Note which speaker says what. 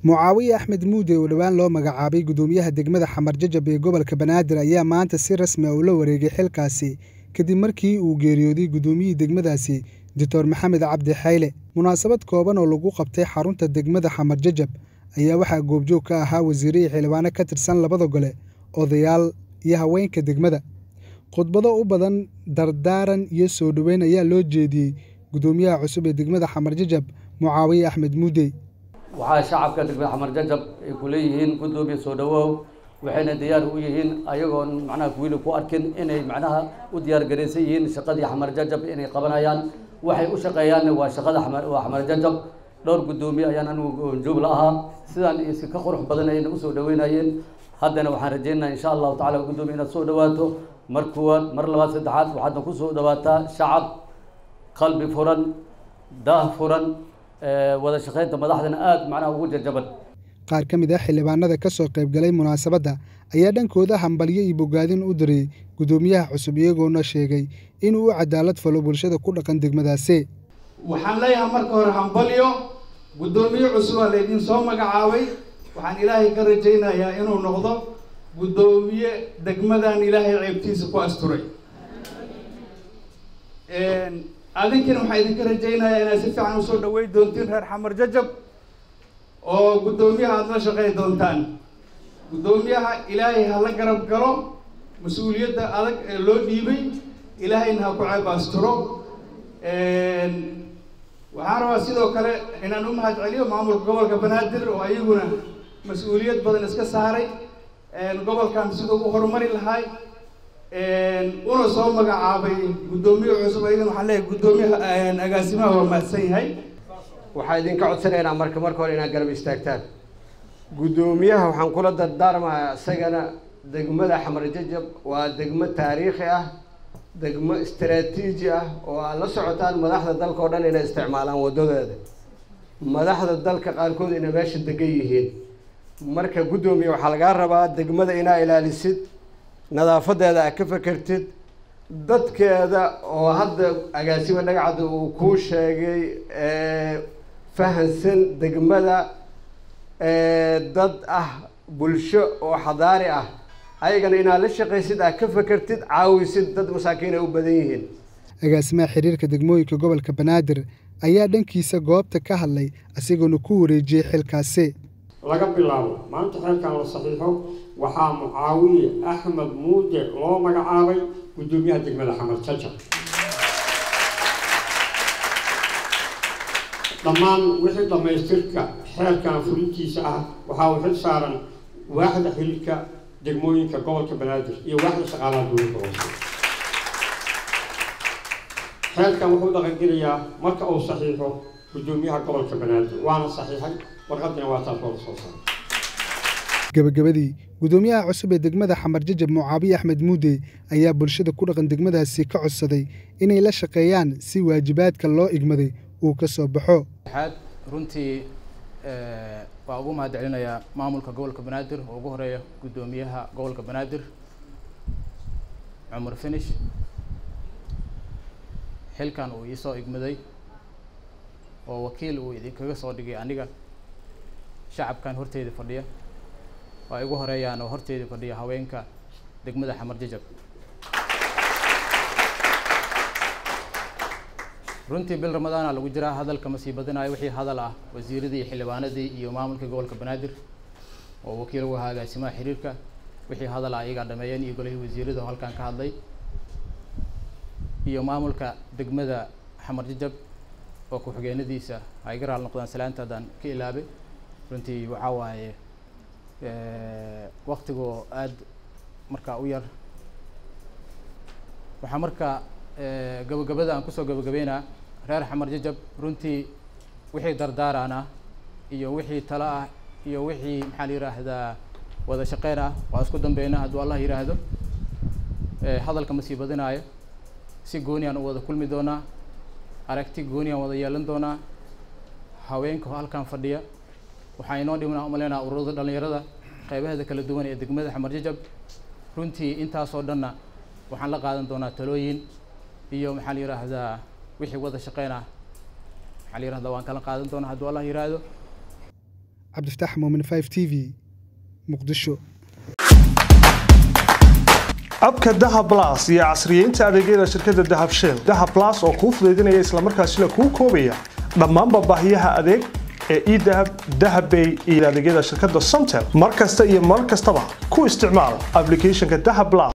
Speaker 1: mucaawiye axmed muude oo dhowaan loo magacaabay gudoomiyaha degmada xamar jajab ee gobolka banaadir ayaa maanta si rasmi ah ula wareegay xilkaasi kadib markii uu geeriyooday gudoomiyihii degmadaasi doctor maxamed cabdi xayle munaasabad kooban oo lagu qabtay xarunta degmada xamar jajab ayaa waxaa goobjoog ka ahaa wasiire iyo xildhibaano ka tirsan labada gole odayaal iyo haweenka degmada khudbado u badan dardaaran iyo soo dhoweyn ayaa loo jeediyey gudoomiyaha cusub ee degmada xamar jajab mucaawiye axmed muude
Speaker 2: waxaa shacabka degmada xamar jajab ay ku leeyihiin gudoomiye soo dhawow waxayna diyaar u yihiin ayagoon macnaha wiili ku arkin inay macnaha u diyaar garaysan yihiin shaqadii xamar jajab inay qabanayaan waxay u shaqeeyaanna waa shaqada waa xamar jajab dhowr gudoomiye ayaan anigu joog la ahaa sidaan si ka qurux badan ayna usoo dhaweynayeen haddana waxaan rajaynayaa insha allahu tacala gudoomiye inaad soo dhawaato mar kuwaad mar labaad saddexaad waxaadna kusoo dhawaataa shacab qalbi furan daah furan wada shaqaynta madaxdana aada macnaha ugu jajaban
Speaker 1: qaar ka mid ah xildhibaanada ka soo qaybgalay munaasabadda ayaa dhankooda hambalyo iyo bogaadin u diray gudoomiyaha cusub iyagoona sheegay inuu u cadaalad falo bulshada ku dhaqan degmadaasi
Speaker 3: waxaan leeyahay marka hore hambalyo guddoomiye cusubaa laydin soo magacaabay waxaan ilaahay ka rajaynayaa inuu noqdo guddoomiye degmadan ilaahay ceebtiisa ku asturay adinkina waxaa idinka rajaynayaa inaad si fiican usoo dhaweyn doontiin reer xamar jajab oo guddoomiyaha aada la shaqey doontaan guddoomiyaha ilaahay ha la garab galo mas-uuliyadda adag ee loo dhiibay ilaahayna ha ku ceeb asturo waxaan rabaa sidoo kale inaan u mahad celiyo maamulka gobolka banaadir oo ayaguna mas-uuliyad badan iska saaray gobolkan siduu u horumari lahay una soo magacaabay guddoomiye cusub ayagana waxaan leeyahay guddoomiyaha agaasimaha waa mahadsan yahay
Speaker 4: waxaa idinka codsanaynaa marka marka hore inaad garab istaagtaan guddoomiyaha waxaan kula dardaarmayaa isagana degmada xamar jajab waa degmo taariikhi ah degmo istaraatiiji ah oo aad la socotaan madaxda dalka oo dhan inay isticmaalaan waddadeeda madaxda dalka qaarkood inay meesha degan yihiin marka guddoomiye waxaa lagaa rabaa degmada inaa ilaalisid nadaafadeeda aad ka fekertid dadkeeda oo hadda agaasima dhagacda uu kuu sheegay fahansan degmada dad ah bulsho oo xadaari ah ayagana inaad la shaqaysid aad ka fekertid caawisid dad masaakiin ay u badan yihiin
Speaker 1: agaasimaha xiriirka degmooyinka gobolka banaadir ayaa dhankiisa goobta ka hadlay isagoona ku wareejiyey xilkaasi
Speaker 5: laga bilaabo maanta xeelkan la saxiixo waxaa mucaawiye axmed muude loo magacaabay guddoomiyaha degmada xamar jajab dhammaan wixii dhammaystirka xeelkan fulintiisa ah waxaa uu xil saaran waaxda xiriirka degmooyinka gobolka banaadir iyo waaxda shaqaalaha dowladda hoose xeelkan wuxuu dhaqangelayaa marka uu saxiixo guddoomiyaha gobolka banaadir waana saxiixay warqadina waa taas oo la soo saaray
Speaker 1: gabagabadii gudoomiyaha cusub ee degmada xamar jajab mucaawiye axmed muude ayaa bulshada ku dhaqan degmadaasi ka codsaday inay la shaqeeyaan si waajibaadka loo igmaday uu ka soo baxo
Speaker 6: waxaad runtii waa ugu mahad celinayaa maamulka gobolka banaadir oo ugu horeeya guddoomiyaha gobolka banaadir cumar finish xilkan uu iisoo igmaday oo wakiil uu idinkaga soo dhigay aniga shacabkan horteeda fadhiya waa igu horeeyaan oo horteeda fadhiya haweenka degmada xamar jajab runtii bil ramadaana lagu jiraa hadalka ma sii badinayo wixii hadal ah wasiiradii iyo xildhibaanadii iyo maamulka gobolka banaadir oo wakiil ugu ahaa agaasimaha xiriirka wixii hadal ah iyagaa dhameeyeen iyo golihii wasiirada oo halkan ka hadlay iyo maamulka degmada xamar jajab oo ku-xigeenadiisa ay ga raal noqdaan salaanta haddaan ka ilaabay runtii waxaa waaye waktigoo aada markaa u yar waxaa marka gabagabada aan kusoo gabagabeynaa reer xamar jajab runtii wixii dardaarana iyo wixii talo ah iyo wixii maxaa la yidhaahdaa wada shaqeyn ah waa isku dambeynaa hadduu allah yidhaahdo hadalka ma sii badinaayo si gooni aan u wada kulmi doonaa aragti gooni aan wada yeelan doonaa haweenka halkan fadhiya waxaa inoo dhimanaa umaleynaa ururada dhalinyarada qeybaheeda kala duwan ee degmada xamar jajab runtii intaasoo dhanna waxaan la qaadan doonaa talooyin iyo maxaa la yidhaahdaa wixii wada shaqeyn ah maxaa la yidhahdaa waan kala qaadan doonaa hadduu allah yidhaahdo
Speaker 1: cabdifataax muumin 5 t v muqdisho
Speaker 7: abka dahab blas iyo casriyeynta adeegyada shirkadda dahab shell dahab blas oo kuu fudaydinaya islamarkaasina kuu koobaya dhammaanba baahiyaha adeeg ee edahab dahabbay iyo adeegyada shirkadda somtel mar kasta iyo mar kastaba ku isticmaal applicationka dahab blas